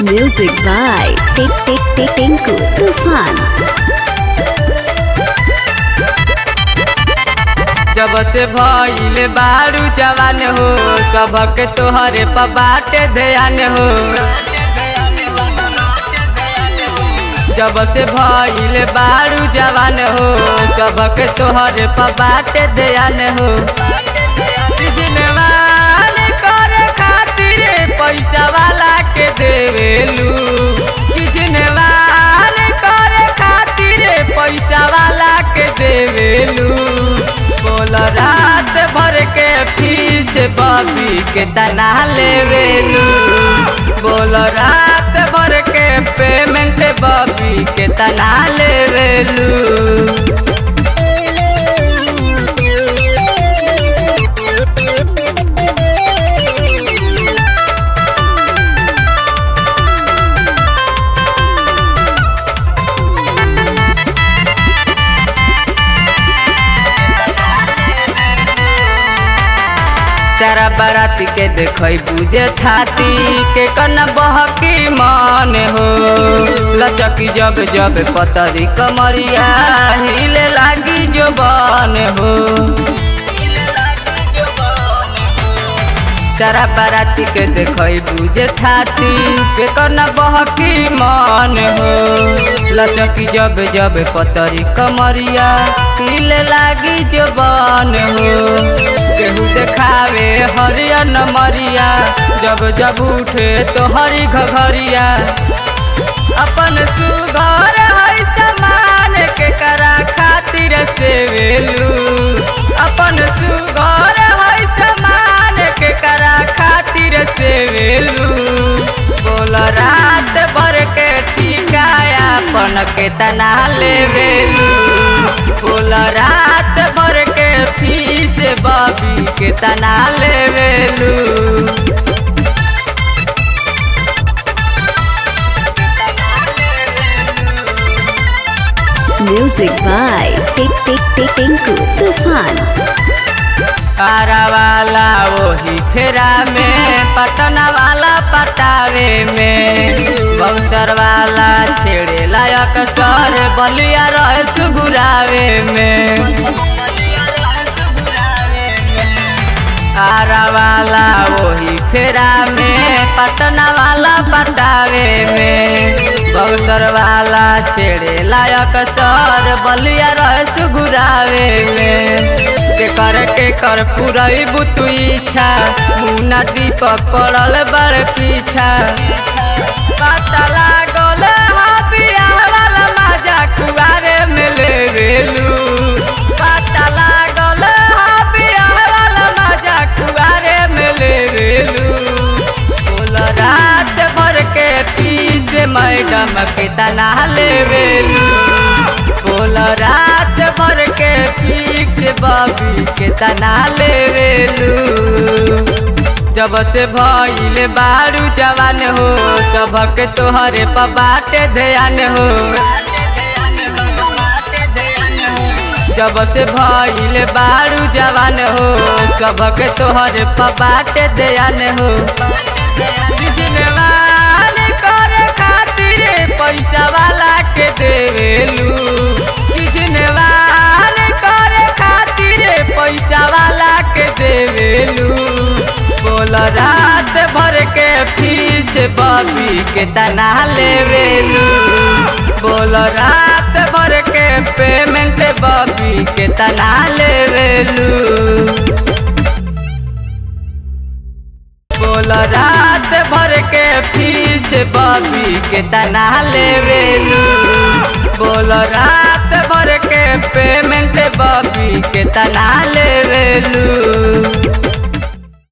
Music by Tik Tik Tik Tinku Tufan. जब से भइल बारू जवान हो सबक तोहरे पर बाटे ध्यान हो जब से भइल बारू जवान हो सबक तोहरे पर बाटे ध्यान हो जिनवान करे खातिर पैसा वाला के देवेलू जिनवान करे खातिर पैसा वाला के देवेलू बोल रात भर के फीस बबी के तना लेवेलू बोल रात भर के पेमेंट बबी के तना लेवेलू चारा बाराती के देखई बुझे छाती के कन बहकी मन हो लचकी जब जब पतरी कमरिया हिले लागी जो बन हो चारा बाराती के देखई बुझे छाती के कन बहकी मन हो लचकी जब जब पतरी कमरिया हिले लागी जो बन हो केहू देखावे हरियर नमरिया जब जब उठे तो हरी घघरिया अपन सुघर है समान के करा खातिर से वेलू अपन सुघर है समान के करा खातिर से वेलू बोल रात भर के ठिकाया अपन के तना लेवेलू बोल रात भर के फीस बबी के तना लेवेलू Music by Tik Tik Tik Tinku Tufan. Ara वाला वही फेरा में पटना वाला पटावे में बक्सर वाला छेड़े लायक सर बलिया रह सुगुरावे में आरा वाला वही फेरा में पटना वाला पटावे में बक्सर वाला छेड़े लायक सर बलिया रह सुगुरावे में के कर के कर पुरई बुतु इच्छा मुना दीपक पड़ल बड़ पीछा पता लागल हाबिया वाला माजा कुआरे में लेवेलू पता लागल हाबिया वाला माजा कुआरे में लेवेलू बोल रात भर के फीस मैडम के तना लेवेलू बोल रात भर के फीस बबी के तना लेवेलू जब से भइल बारू जवान हो सबक तोहरे पर बाटे ध्यान हो जब से भइल बारू जवान हो सबक तोहरे पर बाटे ध्यान हो जिनवान करे खातिर पैसा वाला के देवेलू जिनवान करे खातिर पैसा वाला के देवेलू बोल रात भर के फीस बबी के तना लेवेलू बोल रात भर के पेमेंट बबी के तना लेवेलू बोल रात भर के फीस बबी के तना लेवेलू बोल रात भर के पेमेंट बबी के तना लेवेलू